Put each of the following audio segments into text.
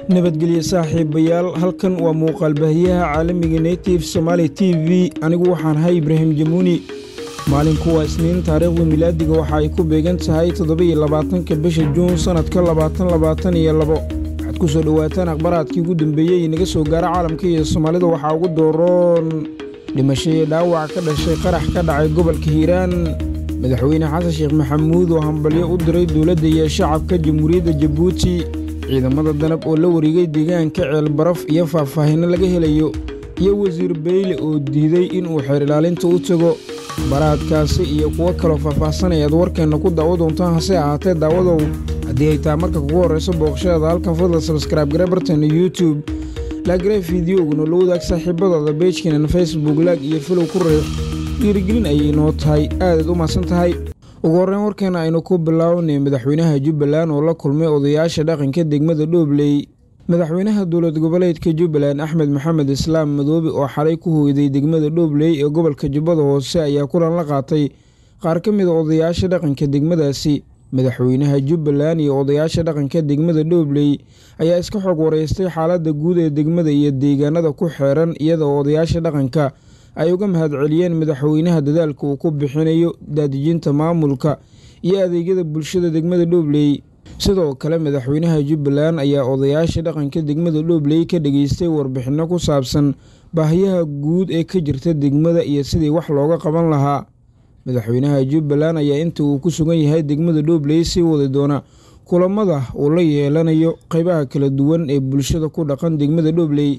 nabadgelye saaxiibayaal halkan waa muuqaal baahiyaha caalamiga native somaali t v anigu waxaan ahay ibraahim jamuuni maalinku waa isniin taariikhda milaadiga waxa ay ku beegan tahay toddoba-iyo labaatanka bisha juun sannadka labaatan labaatan iyo labo waxaad ku soo dhowaataan akhbaraadkii ugu dambeeyey inaga soo gaara caalamka iyo soomaalida waxaa ugu dooroon dhimasho iyo dhaawac ka dhashay qarax ka dhacay gobolka hiiraan madaxweyne xasan sheekh maxamuud oo hambalyo u diray dowladda iyo shacabka jamhuuriyadda jabuuti ciidamada danab oo la wareegay deegaanka ceelbaraf iyo faahfaahinno laga helayo iyo wasiir beyle oo diiday inuu xeer ilaalinta u tago baraadkaasi iyo kuwo kaloo faahfaahsan ayaad warkeenna ku daawo doontaan hase ahaatee daawadow haddii ay taa marka kugu horrayso booqashadaada halkan fadla sabskraibe gare barteena youtube laagare fideoguna la wadaag saaxiibadooda beejkeenan facebook laag iyo filow ku riix dhiirigelin ayay noo tahay aadaad u mahadsan tahay ugu horreyn warkeena aynu ku bilaawnay madaxweynaha jubbaland oo la kulmay odayaasha dhaqanka degmada dhoobley madaxweynaha dowlad goboleedka jubbaland axmed maxamed islaam madoobe oo xalay ku hooyday degmada dhoobley ee gobolka jubbada hoose ayaa kulan la qaatay qaar ka mid a odayaasha dhaqanka degmadaasi madaxweynaha jubbaland iyo odayaasha dhaqanka degmada dhoobley ayaa iska xog wareystay xaaladda guud ee degmada iyo deegaanada ku xeeran iyadoo odayaasha dhaqanka ay uga mahadceliyeen madaxweynaha dadaalka uu ku bixinayo daadijinta maamulka iyo adeegyada bulshada degmada dhoobley sidoo kale madaxweynaha jubbaland ayaa odayaasha dhaqanka degmada dhoobley ka dhageystay warbixinno ku saabsan baahiyaha guud ee ka jirta degmada iyo sidii wax looga qaban lahaa madaxweynaha jubbaland ayaa inta uu ku sugan yahay degmada dhoobley sii wadi doona kulamada uu la yeelanayo qeybaha kala duwan ee bulshada ku dhaqan degmada dhoobley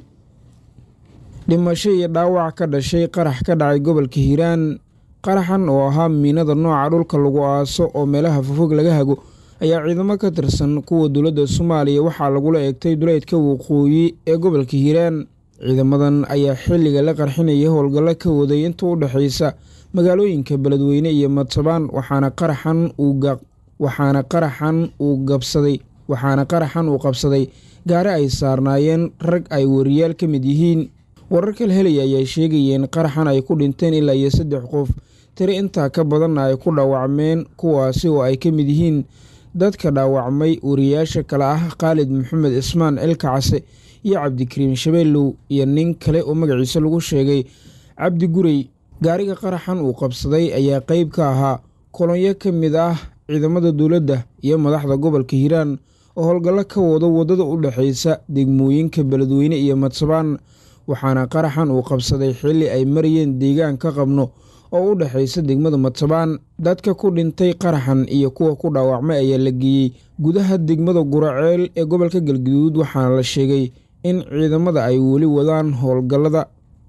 dhimasho iyo dhaawac ka dhashay qarax ka dhacay gobolka hiiraan qaraxan oo ahaa miinada nooca dhulka lagu aaso oo meelaha fofog laga hago ayaa ciidamo ka tirsan kuwa dowladda soomaaliya waxaa lagula eegtay duleydka waqooyi ee gobolka hiiraan ciidamadan ayaa xilliga la qarxinaya howlgallo ka waday inta u dhexaysa magaalooyinka beledweyne iyo madsabaan waxaana qaraxan waxaana qaraxan uu gabsaday waxaana qaraxan uu qabsaday gaari ay saarnaayeen rag ay wariyaal ka mid yihiin wararka la helaya ayaa sheegayeen qaraxan ay ku dhinteen ilaa iyo saddex qof tiri intaa ka badanna ay ku dhaawacmeen kuwaasi oo ay ka mid yihiin dadka dhaawacmay wariyaasha kale ah khaalid maxamed cismaan cilkacase iyo cabdikariim shabeellow iyo nin kale oo magaciisa lagu sheegay cabdi gurey gaariga qaraxan uu qabsaday ayaa qeyb ka ahaa kolonyo ka mid ah ciidamada dowladda iyo madaxda gobolka hiiraan oo howlgallo ka wado waddada u dhexaysa degmooyinka beledweyne iyo madsabaan waxaana qaraxan uu qabsaday xilli ay marayeen deegaan ka qabno oo u dhexaysa degmada madsabaan dadka ku dhintay qaraxan iyo kuwa ku dhaawacmay ayaa la geeyey gudaha degmada guraceel ee gobolka galguduud waxaana la sheegay in ciidamada ay weli wadaan howlgallada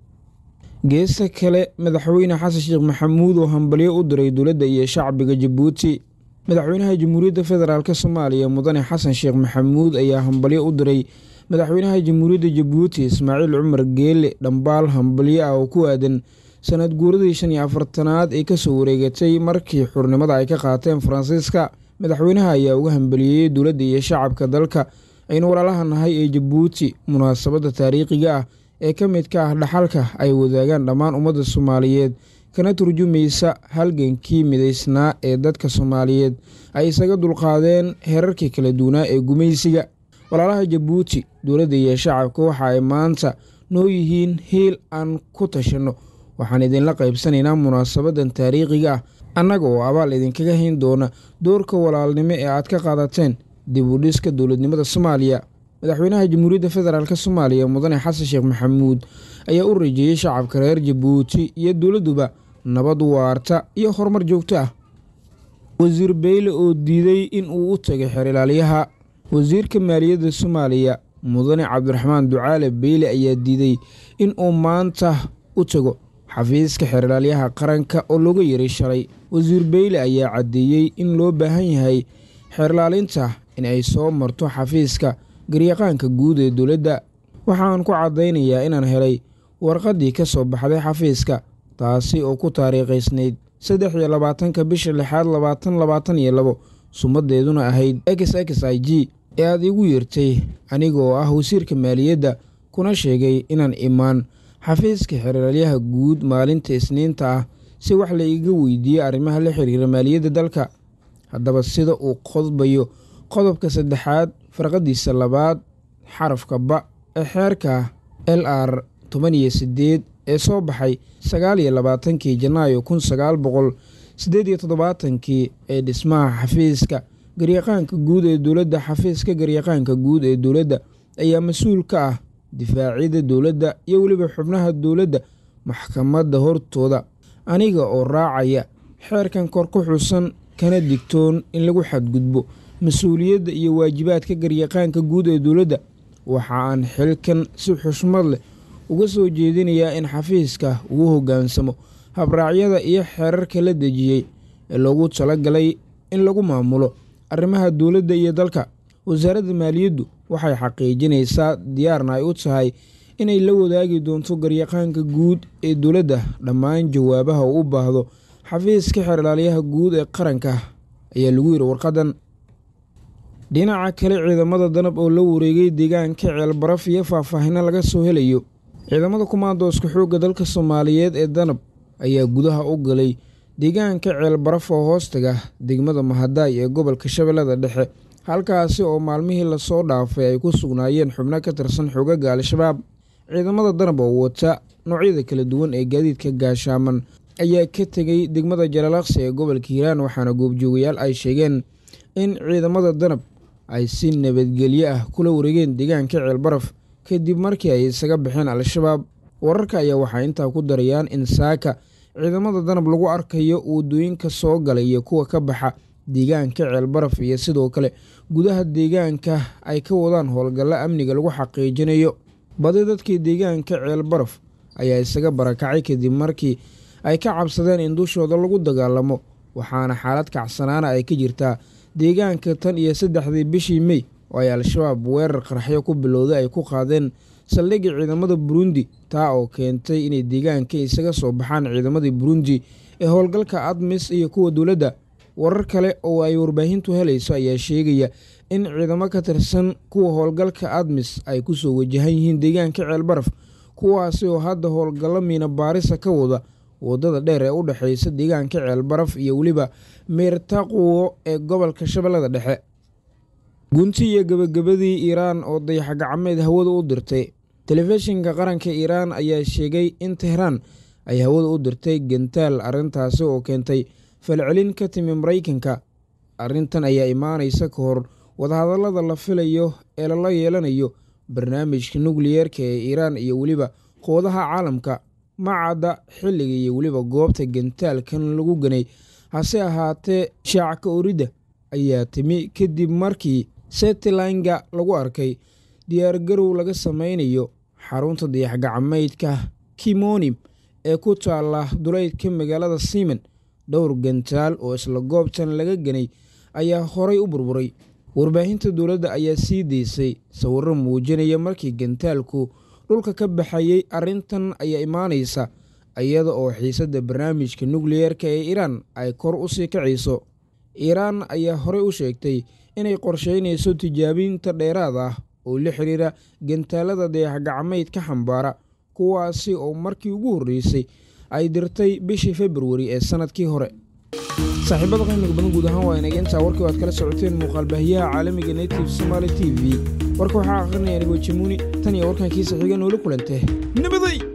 geesta kale madaxweyne xasan sheekh maxamuud oo hambalyo u diray dowladda iyo shacbiga jabuuti madaxweynaha jamhuuriyadda federaalk soomaaliya mudane xasan sheekh maxamuud ayaa hambalyo u diray madaxweynaha jamhuuriyadda jabuuti ismaaciil cumar geele dhambaal hambalyo ah oo ku aadan sanad guuradii shan iyo afartanaad ee kasoo wareegatay markii xurnimada ay ka qaateen faransiiska madaxweynaha ayaa uga hambaliyeeyey dowladda iyo shacabka dalka aynu walaalaha nahay ee jabuuti munaasabadda taariikhiga ah ee ka midka ah dhaxalka ay wadaagaan dhammaan ummadda soomaaliyeed kana turjumaysa halgankii midaysnaa ee dadka soomaaliyeed ay isaga dulqaadeen heerarkii kala duwanaa ee gumaysiga walaalaha jabuuti dowladda iyo shacabka waxa ay maanta noo yihiin hiil aan ku tashanno waxaan idinla qaybsanaynaa munaasabadan taariikhiga ah annaga oo abaal idinkaga hayn doona doorka walaalnimo ee aad ka qaadateen dib u dhiska dowladnimada soomaaliya madaxweynaha jamhuuriyadda federaalk soomaaliya mudane xasan sheekh maxamuud ayaa u rajeeyey shacabka reer jabuuti iyo dowladduba nabad waarta iyo horumar joogto ah wasiir beyle oo diiday in uu u tagay xeer ilaalyaha wasiirka maaliyadda soomaaliya mudane cabdiraxmaan ducaale beyle ayaa diiday in uu maanta u tago xafiiska xeerlaalyaha qaranka oo looga yeray shalay wasiir beyle ayaa caddeeyey in loo baahan yahay xeerlaalinta in ay soo marto xafiiska garyaqaanka guud ee dowladda waxaan ku caddaynayaa inaan helay warqaddii ka soo baxday xafiiska taasi oo ku taariikhaysnayd saddex iyo labaatanka bisha lixaad labaatan labaatan iyo labo sumaddeeduna ahayd x x i g ee aad iigu yeertay aniga oo ah wasiirka maaliyadda kuna sheegay inaan imaan xafiiska xeeralyaha guud maalinta isniinta ah si wax la iga weydiiyey arrimaha la xiriira maaliyadda dalka haddaba sida uu qodbayo qodobka saddexaad farqadiisa labaad xarafka ba ee xeerka l r toban iyo siddeed ee soo baxay sagaal iyo labaatankii janaayo kun sagaal boqol siddeed iyo toddobaatankii ee dhismaha xafiiska garyaqaanka guud ee dowladda xafiiska garyaqaanka guud ee dowladda ayaa mas-uul ka ah difaacyada dowladda iyo weliba xubnaha dowladda maxkamadda hortooda aniga oo raacaya xeerkan kor ku xusan kana digtoon in lagu xadgudbo mas-uuliyadda iyo waajibaadka garyaqaanka guud ee dowladda waxa aan xilkan si xushmad leh uga soo jeedinayaa in xafiiska uu hoggaansamo habraacyada iyo xeerarka la dejiyey ee loogu talagalay in lagu maamulo arrimaha dowladda iyo dalka wasaaradda maaliyaddu waxay xaqiijinaysaa diyaarna ay u tahay inay la wadaagi doonto garyaqaanka guud ee dowladda dhammaan jawaabaha uu u baahdo xafiiska xeerlaaliyaha guud ee qaranka ayaa lagu yidhi warqadan dhinaca kale ciidamada danab oo la wareegay deegaanka ceelbaraf iyo faahfaahino laga soo helayo ciidamada kumaandooska xoogga dalka soomaaliyeed ee danab ayaa gudaha u galay deegaanka ceelbaraf oo hoostaga degmada mahadaay ee gobolka shabeellada dhexe halkaasi oo maalmihii lasoo dhaafay ay ku sugnaayeen xubno ka tirsan xogaga al-shabaab ciidamada danab oo wata noocyada kala duwan ee gaadiidka gaashaaman ayaa ka tegay degmada jalaalaqsi ee gobolka hiiraan waxaana goobjoogayaal ay sheegeen in ciidamada danab ay si nabadgelyo ah kula wareegeen deegaanka ceelbaraf kadib markii ay isaga baxeen al-shabaab wararka ayaa waxay intaa ku darayaan in saaka ciidamada danab lagu arkayo wadooyinka soo galay iyo kuwa ka baxa deegaanka ceelbaraf iyo sidoo kale gudaha deegaanka ay ka wadaan howlgallo amniga lagu xaqiijinayo badi dadkii deegaanka ceelbaraf ayaa isaga barakacay kadib markii ay ka cabsadeen in dushooda lagu dagaalamo waxaana xaalad kacsanaana ay ka jirtaa deegaanka tan iyo saddexdii bishii mey oo ay al-shabaab weerar qarxyo ku bilowday ay ku qaadeen saldhigii ciidamada burundi taa oo keentay inay deegaanka isaga soo baxaan ciidamadii burundi ee howlgalka admis iyo kuwa dowladda warar kale oo ay warbaahintu helayso ayaa sheegaya in ciidamo ka tirsan kuwa howlgalka admis ay kusoo wajahan yihiin deegaanka ceelbaraf kuwaasi oo hadda howlgallo miina baarisa ka wada wadada dheer ee u dhexeysa deegaanka ceelbaraf iyo weliba meertaquwo ee gobolka shabeellada dhexe gunti iyo gebagabadii iiraan oo dayaxgacmeed hawada u dirtay telefishinka qaranka iiraan ayaa sheegay in tehraan ay hawada u dirtay gentaal arrintaasi oo keentay falcelin ka timi maraykanka arrintan ayaa imaanaysa ka hor wadahadallada la filayo ee lala yeelanayo barnaamijka nukliyeerka ee iiraan iyo weliba qoodaha caalamka macadda xilliga iyo weliba goobta gentaalkan lagu ganay hase ahaatee shaacka oridda ayaa timi kadib markii setlinga lagu arkay diyaargarow laga sameynayo xarunta dayaxgacmeydka kimonim ee ku taala duleydka magaalada simen dhowr gentaal oo isla goobtan laga ganay ayaa horay u burburay warbaahinta dowladda ayaa sii daysay sawirro muujinaya markii gentaalku dhulka ka baxayey arrintan ayaa imaanaysa iyada oo xiisadda barnaamijka nukliyeerka ee iiraan ay kor u sii kacayso iiraan ayaa horey u sheegtay inay qorsheynayso tijaabinta dheeraad ah oo la xiriira gentaalada dayaxgacmeyd ka xambaara kuwaasi oo markii ugu horreysay ay dirtay bishii februari ee sanadkii hore saaxiibada qiimiga badan guud ahaan waa inaga intaa warkii aad kala socoteen muuqaalbaahiyaha caalamiga native somaali t v warka waxaa akhrinaya anigoo jamuuni tan iyo warkan kiisa xiga noola kulante nabaday